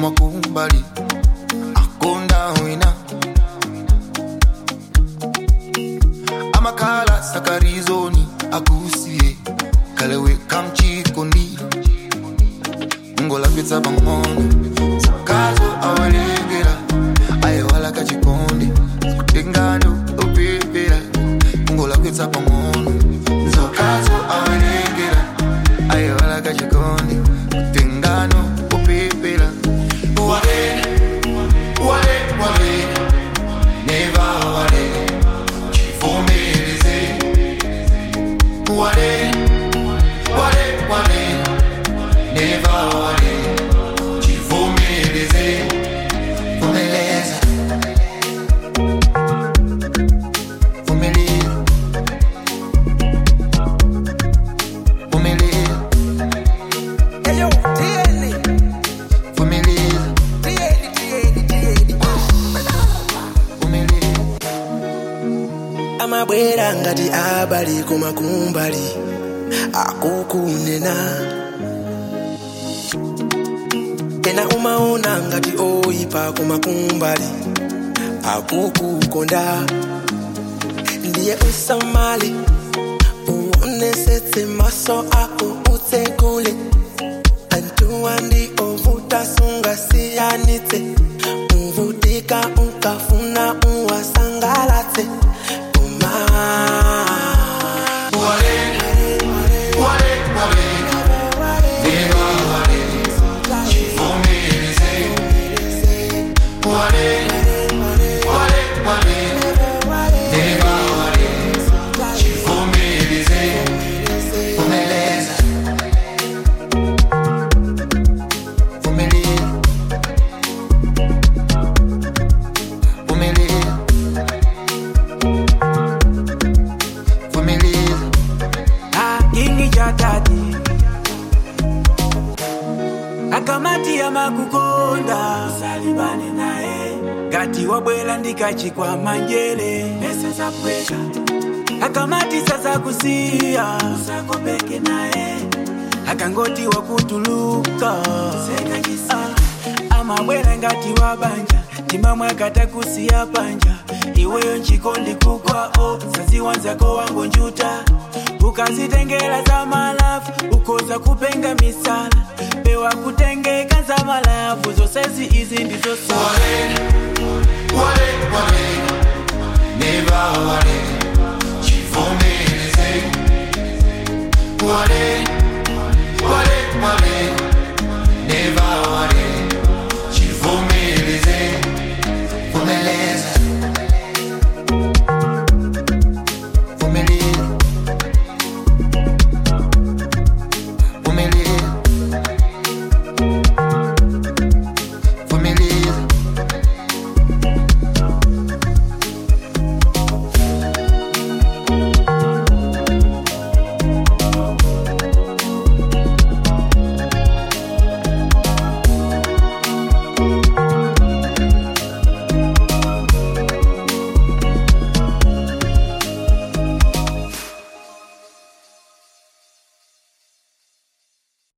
kumakumbali akonda wina amakhala sakarizoni akusiye kalewe kamchikondi ngolapitsa pang'ono sakazo awalengera ayewala kachikondi kutengano opepera ngolapitsa pang'ono nzokazo awalengera ayewala kachikondi kutengano opepera wale wale wale neva wale chivomereze wale wale wale neva wale chivomereze vumeleza vumeleza vumeleza Eyo, tieni, vumeleza tieni, tieni, tieni. vumeleza amabwera ngati abali kumakumbali akukunena ena umaona ngati oyipa kumakumbali akukukonda ndiye usamale uonesetse maso ako utsekule antuwa ndi ovuta sungasiyanitse uvutika ukafuna uwasangalatse uma wale wale wale neva wale chivomereze wale wale wale neva wale chivomereze vumeleza vumeleza vumeleza vumeleza kingi cha tati akamati ya makukonda salibane naye ngati wabwela ndikachikwa manjele pesa za pweka akamati sasa kusiya usakopeke naye akangoti wakutuluka ah, amabwela ngati wabanja timamwe akata kusiya panja iweyo nchikondi kukwao saziwanzako wangu njuta ukazitengela za malafu ukoza kupenga misala pewa kutengeka za malafu zosezi izi ndizo sala wale wale neva wale chivomereze wale